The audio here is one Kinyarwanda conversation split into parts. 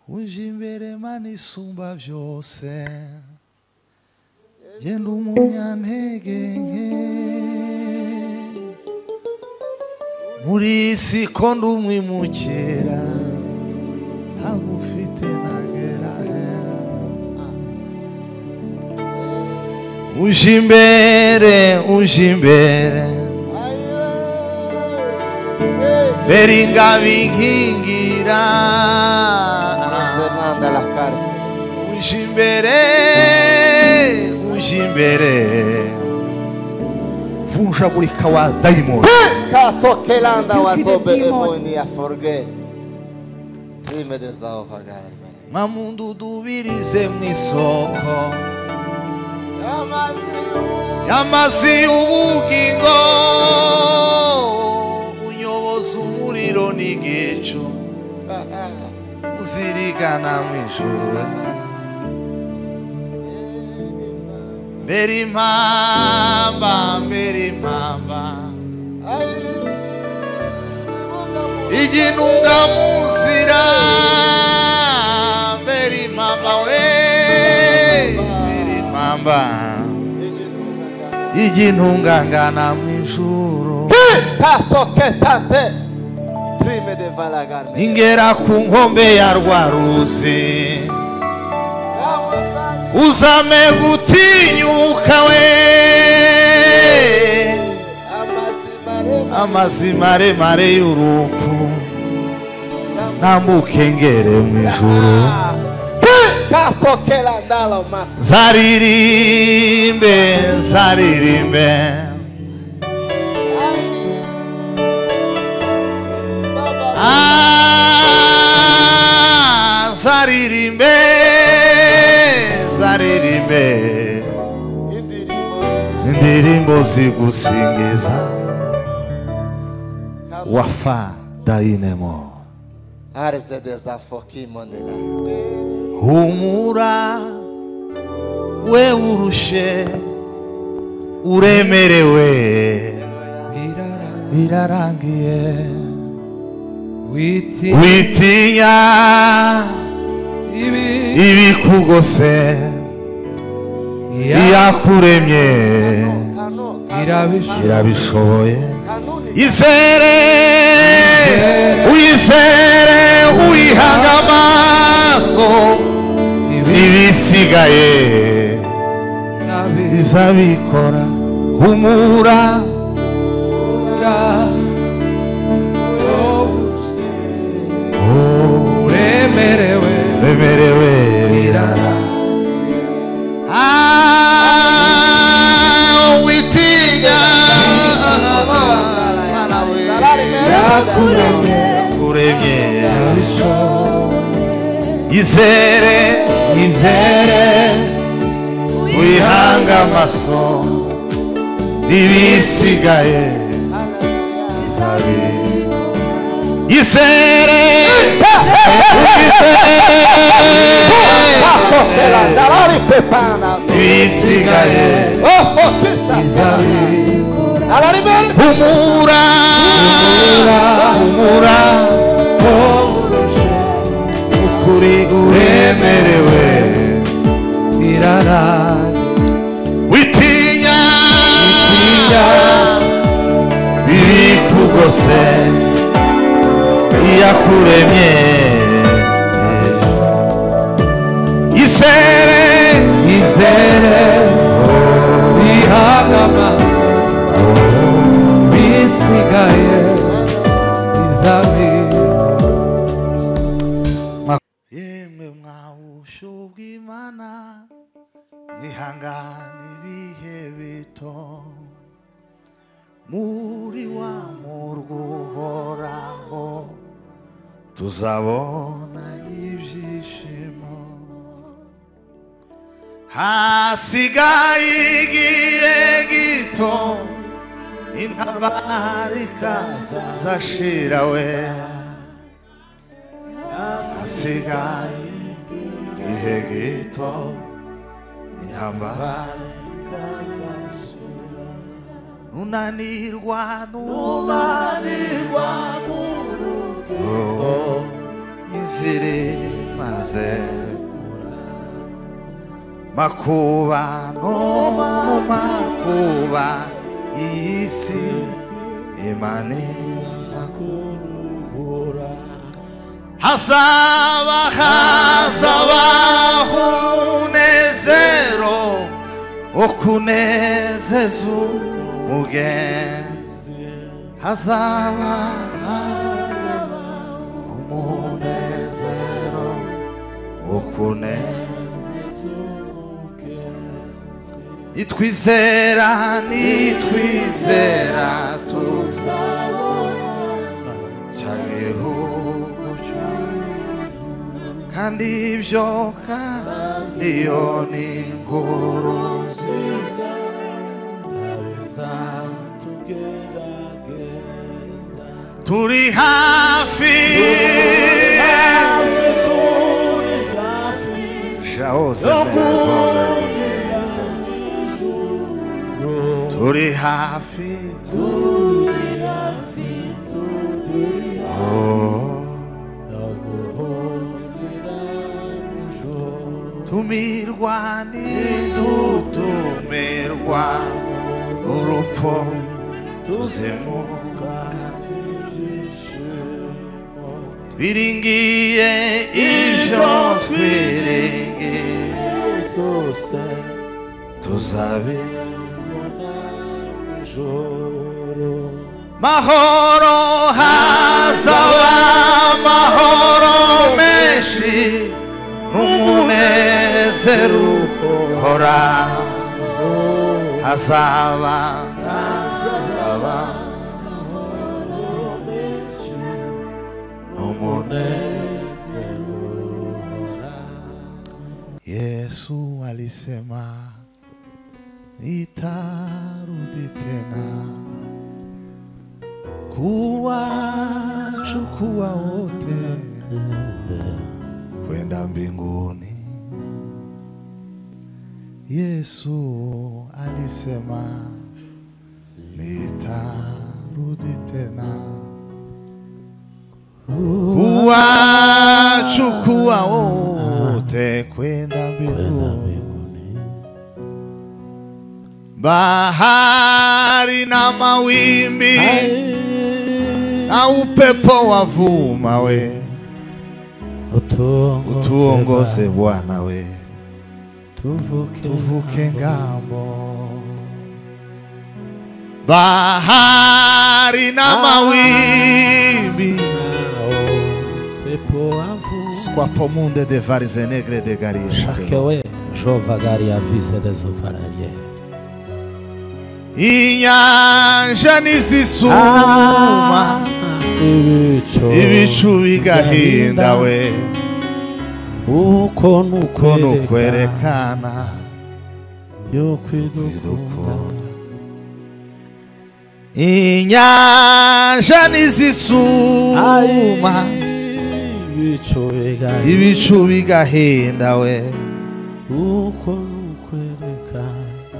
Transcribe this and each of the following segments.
unjimbere manisumba byose genda umunyantege nke muri isi ko ndumwimukira ntagufite ntagera uje imbere uje imbere bera ingabo inkingira Fernanda las cárceles. uje imbere uje imbere vunjagurika wa dayimoni Katokelanda was Give me the demon. obedemonia forget. Rime de Zaofagarne. mamundu dubirize mu isoko y'amazi y'ubugingo unyoboza umuriro n'igicu uzirigana mu ijuru mbere impamba mbere impamba iginunga mu nzira mbere impamba we mbere impamba igintungangana mu ijuru Kasoketante. Rime de Valagarne. ingera ku nkombe ya rwa ruzi uzame gutinyuka we amazi maremare y'urupfu ntamukengere mu ijuru Kasokelandalo Max. nzaririmbe nzaririmbe Ah, nzaririmbe nzaririmbe indirimbo zigusingiza wafa dayinemo Ares de Desafokimonela. humura we urushe uremerewe birarangiye witi witinya ibi ibikugose iyakuremye irabisha irabishoboye Kanuni. izere uyizere uyihaga amaso ibi ibisigaye irabisha izabikora humura oh, uremerewe bemerewe birara Ah, witinya yakuremye kuremye irabisha izere izere wihanga amaso ibisigaye izabe izere Kasokelandalo Ripepanas. ibisigaye izabe humura humura kurusha ukuri uremerewe irara witinya biri kugose iyakuremye isere izere bihaga amaso bisigaye izabe yemwe mwawusho bw'imana mwihangane ibihe bito muri wa murwa uhoraho tuzabona ibyishimo hasigaye igihe gito intabara ikazashira we hasigaye igihe gito intambara unanirwa n'unanirwa n'urugo inzira maze makuba no mu makuba iyi si imana iza kuruhura hazaba hazabaho umunezero wo kunezeza umugenzi hazaba hazabaho umunezero wo kunezeza nitwizera nitwizera tuzabona cya gihugu cy'u- kandi ibyo kandi iyo ni inkuru nziza turi hafi jahoze turi hafi tumirwa ntidutumirwa urupfu tuzimuka twiringiye ibyo twiringiye tuzabe mahoro hazaba amahoro menshi n'umunezero uhora hazaba hazaba n'umunezero yesu alisema nitarudi tena kuwachukua wote kwenda mbinguni. Yesu alisema nitarudi tena kuwachukua wote kwenda mbinguni. Bahari na mawimbi na upepo wavuma we, utuongoze Bwana we, tuvuke ngambo. Bahari na mawimbi skwapo munde de varize negre de garisha Chacun jovagaria a vista desovararia. inyanja nizisuma Ibicu ibicu bigahinda we uko nuko kono kwerekana yuko idukunda idukunda inyanja nizisuma ibicu bigahinda ibicu bigahinda we uko nukwerekana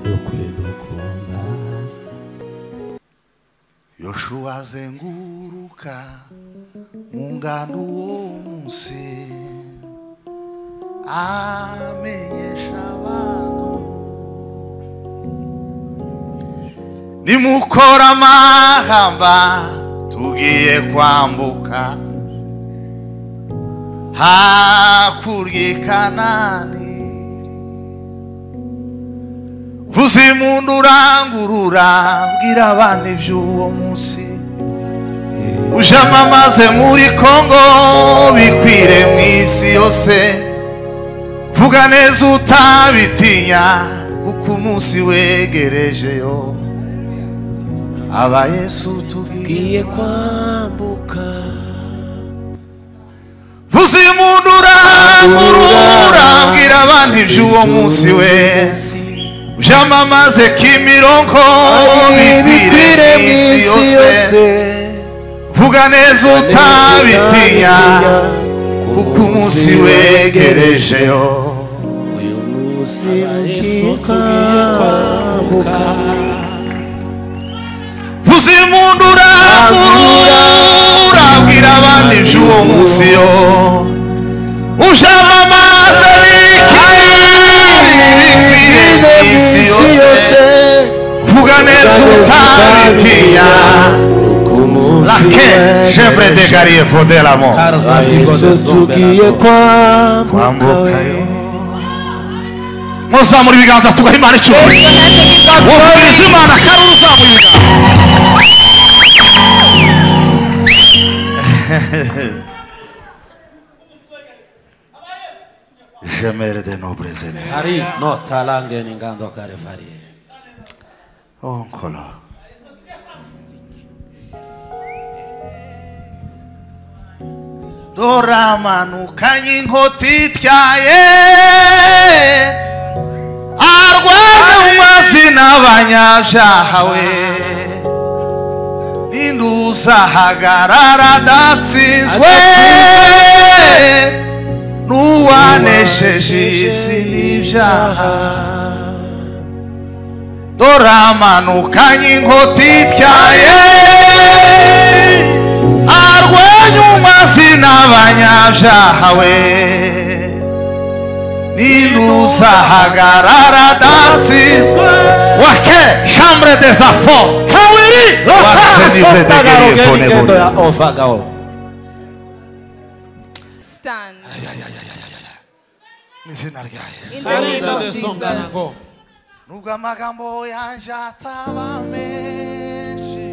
yuko idukunda yoshuwa azenguruka mu ngando uwo munsi amenyesha abantu nimukora amahamba tugiye kwambuka hakurya i kanani vuza impundu urangurura bwira abana iby'uwo munsi ujamamaze muri kongo bikwire mu isi yose vuga neza utabitinya kuko umunsi wegerejeyo aba yesu tubwiye kwambuka vuza impundu urangurura bwira abana iby'uwo munsi wese byamamaze kimironko bikwire mu isi yose vuga neza utabitinya kuko umunsi wegerejeyo isuka kwambuka vuza impundu urangurura bwira abana iby'uwo munsi Senhor. O Javamassa Se você Como se Laque, jembre de garie fodela mon. tukie kwa mbuka Kwambuka we. yo. Moza muri biganza tugahe imana icyo. Wofiriza imana karuru kamuyiga. Jamere de nobreze. Ari no talange ni ngando kare fari. Onkola. Doramanukanye inkota ityaye arwana mu mazina abanyabyaha we ninduzahagarara adatsinzwe n'uwanesheje isi n'ibyaha doramanukanye inkota ityaye arwanya umazina abanyabyaha we ninduzahagarara adatsinzwe wake chambre des enfants Kawiri Wakaseni zede gerie geni kone ngendo bodi. ya ofaga o. Stand n'izina ryayo in Father, in the name of the song that I go. Jesus. nubwo amagambo yanjye ataba menshi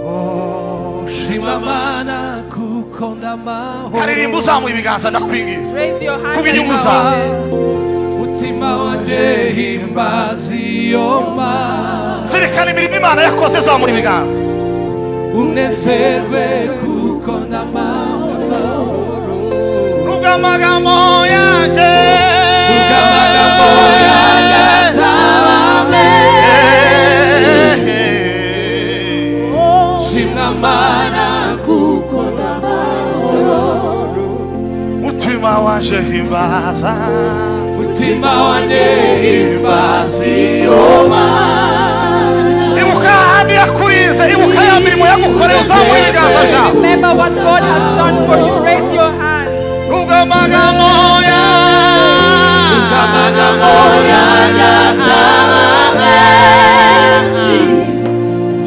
oh, Shimamana kukondama karirimba uzamuye ibiganza ndakwingiza Raise your hands. Kuba and inyungu voice. Mutima wanjye himbazi yoma zirikana imirimo imana yakoze zamura ibiganza Unezerwe kuko n'amahoro nubwo amagambo yanjye Amagambo yanjye ataba menshi. Shimamana kuko n'amahoro mutima wanje himbaza Mutima wanjye himbazi yoma ibuka ahandi yakurize ibuka ya mirimo yagukoreye uzamura ibiganza byawe Remember what God has done for you. Raise your hands. nubwo amagambo yanjye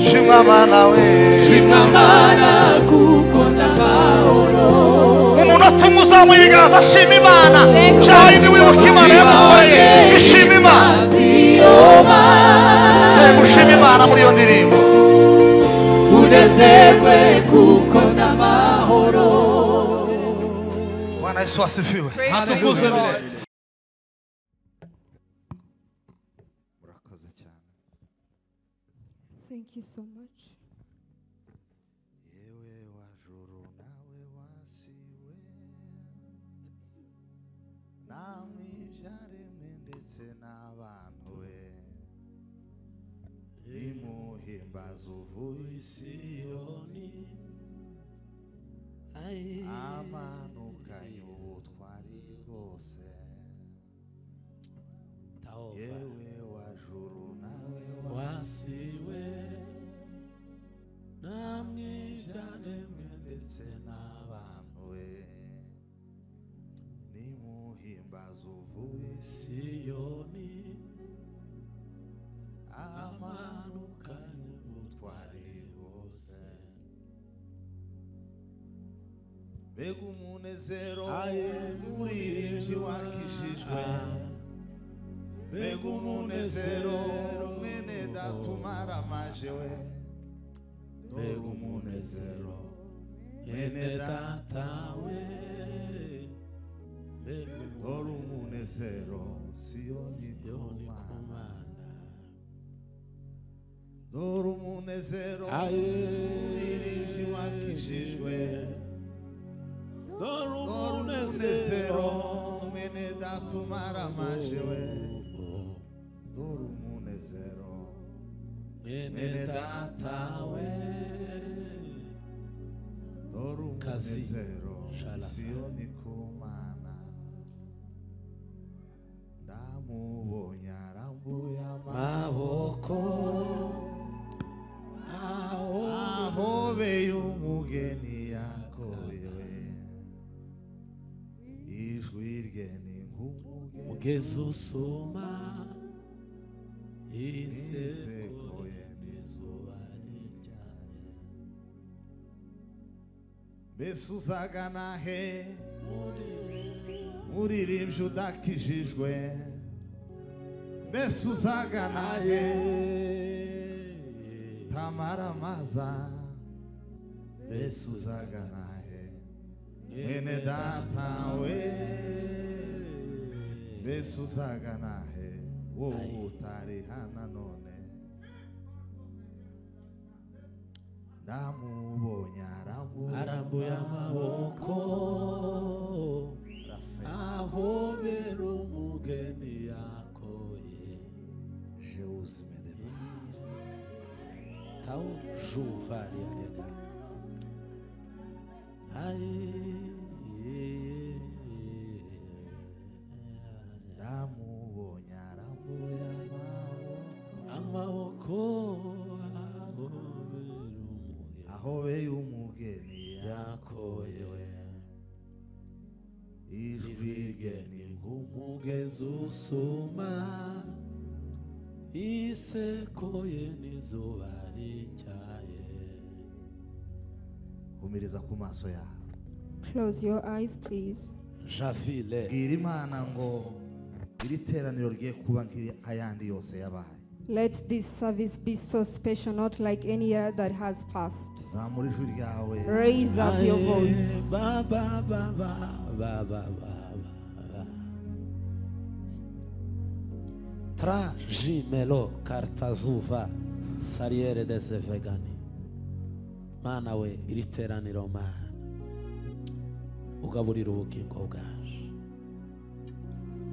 shima nawe Shimamana kuko n'amahoro umuntu atuma uzamura ibiganza ashima imana cyangwa yindi wibuka imana yagukoreye ishima imana se gushima imana muri iyo ndirimbo unezerwe kuko n'amahoro bwana yesu wasifiwe Praise the Hatukuzwe Lord. bire. murakoze cyane Thank you so much. yewe wajuru nawe wasiwe namwe ibyaremwe ndetse n'abantu we imuhimbaza uvuye isiyoni amanukanye ubutwari bwose yewe wajuru nawe Wasiwe namwe ibyaremwe ndetse n'abantu we nimuhimbaza uvuye isi Siyoni amanukanye ubutwari bwose mbega umunezero w'umuririmbyi wakijijwe mbega umunezero mwene datumara maje we mbega umunezero mwene datawe dore umunezero siyoni Siyoni ku kumana mana dore umunezero umuririmbyi wakijijwe dore dore umunezero mwene datumara maje we dore umunezero mwene mwene datawe dore Kazi. umunezero Shalaka. siyoni kumana ndamubonye arambuye amaboko maboko aho ahobeye umugeni yakorewe ngene ngumuke ngesusuma Inseko inseko yemizuba yemizuba lityale besuzagana he murire uririmvyo udakijijwe besuzagana he tamaramaza besuzagana he mwene data we besuzagana he wowe utarihana none ndamubonye arambuye arambuye amaboko ahobera umugeni yakoye Jeus me deva. tau juvariarega aye Ndamubonye arambuye amaboko amaboko ahobera umugeni ahobeye umugeni yakoye ijwi rye ni igeni nku nk'umugezi usuma isekoye n'izuba rityaye humiriza ku maso yawe Close your eyes, please. javile bwira imana ngo iri teraniro rigiye kuba nk'ayandi yose yabaye Let this service be so special, not like any year that has passed. zamura ijwi ryawe Raise up your Aye, voice. Baba, baba, baba, baba, baba. Trajimelo kartazuva sariere dese vegani. Mana we iri teraniro mana. Ugaburira ubugingo bwacu.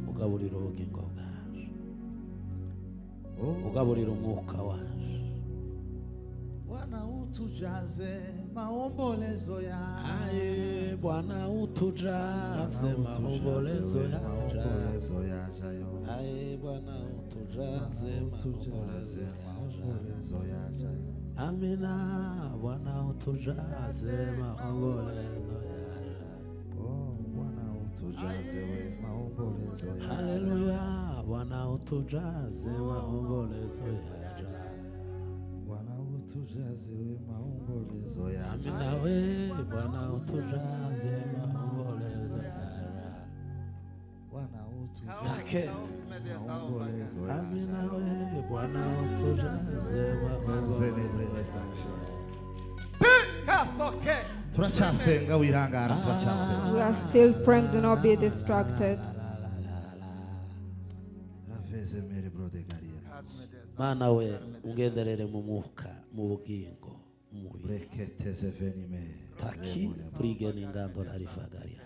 Ugaburira ubugingo bwacu. Oh, Ugaburira umwuka wacu. Bwana utujaze maombolezo yawe Aye Bwana utujaze maombolezo yacu. maombolezo yajayo Aye Bwana utujaze utujaze maombolezo yacu. maombolezo yajayo Amina Bwana utujaze maombolezo yacu. Oh, Bwana utujaze we maombolezo yajayo Haleluya Bwana utujaze maombolezo yacu. Bwana utujaze we maombolezo yajayo Amina we Bwana utujaze maombolezo yacu. Bwana utujaze Take maombolezo Amina yajayo we Bwana utujaze maombolezo yacu. Kasoke. turacyasenga wirangara turacyasenga We are still praying, do not be distracted. raveze mere brode gariera mana we ungenderere mu mwuka mu bugingo mu mubiri breketeze venime taki burigeni ingando larivagaria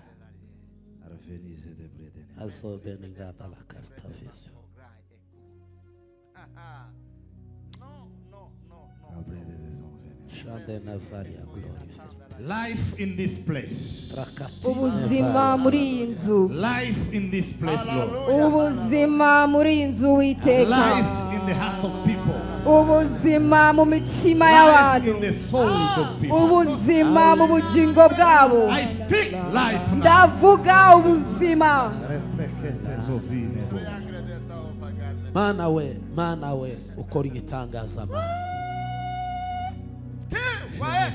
arvenize de bredene azobe n'inganda la karita vision No, no, no, no. abrede des envenes shade na varia glory verite life in this place rakati ubuzima muri iyi nzu life in this place lord ubuzima muri iyi nzu witeka life in the hearts of people ubuzima mu mitima life y'abantu in the souls of people ubuzima mu bugingo bwabo i speak life now ndavuga ubuzima Repreketeze ovine bo. mana we mana we ukora igitangazamana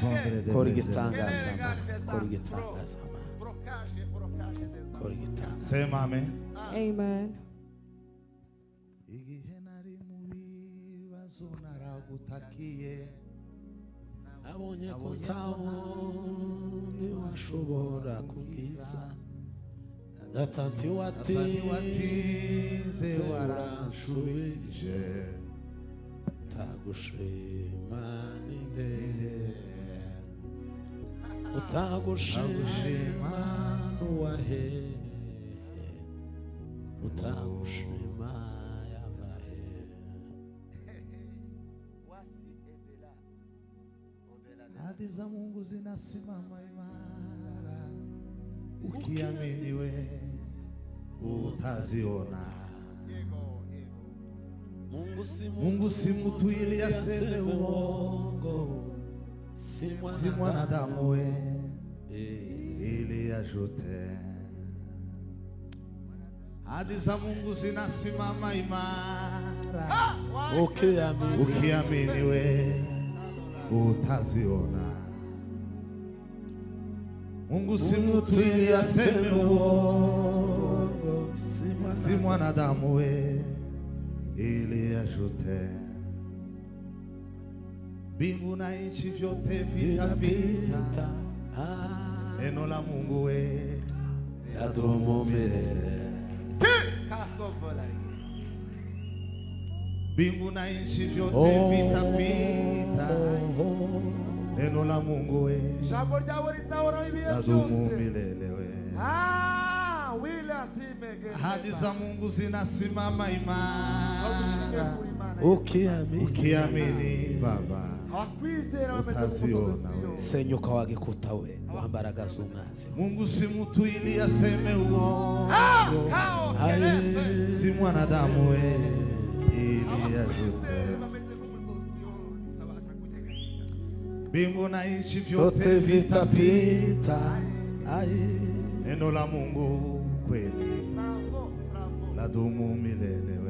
Vendrede ukora des igitangazamana ukora igitangazamana Brocagem, brocagem dessa. ukora igitangazamana envenes. sema amen amen igihe nari mu bibazo naragutakiye abonye ko nta wundi washobora kubwiza gatanti watize watize waranshubije utagushima n'indere Utagushima utagushima n'uwahehe utagushima yabahe hadi za Mungu zinasimama imara, ukiamini we utaziona. mungu si Mungu si mtu ili ili aseme uongo, si mwanadamu we Eh. ili ajute. ahadi za Mungu zinasimama imara. ukiamini Ukiamini we utaziona. Mungu si mtu ili aseme uongo, si mwanadamu we ili ashute. Mbingu na nchi vyote vitapita, vitapita ah, neno la Mungu we yadumu milele mbingu na nchi vyote Oh. vitapita, neno la Mungu we Jambo lyawe lisaoraho ibihe ladumu byose milele we Ah, wile asimege Ahadi za Mungu zinasimama Bagushimire imara, kuri Imana Yesu. ukiamini ukiamini Baba abakwizera bameze Utaziona nk'umusozi we. Siyoni. senyuka wagikuta we wambaraga z'umwazi Mungu si mtu ili aseme uongo, Kao, kelele. si mwanadamu we ili Abakwizera ajute. bameze nk'umusozi Siyoni, utabasha kunyeganyega. Mbingu na nchi vyote vyote vitapita, vitapita ai neno la Mungu kweli Bravo, bravo. ladumu milele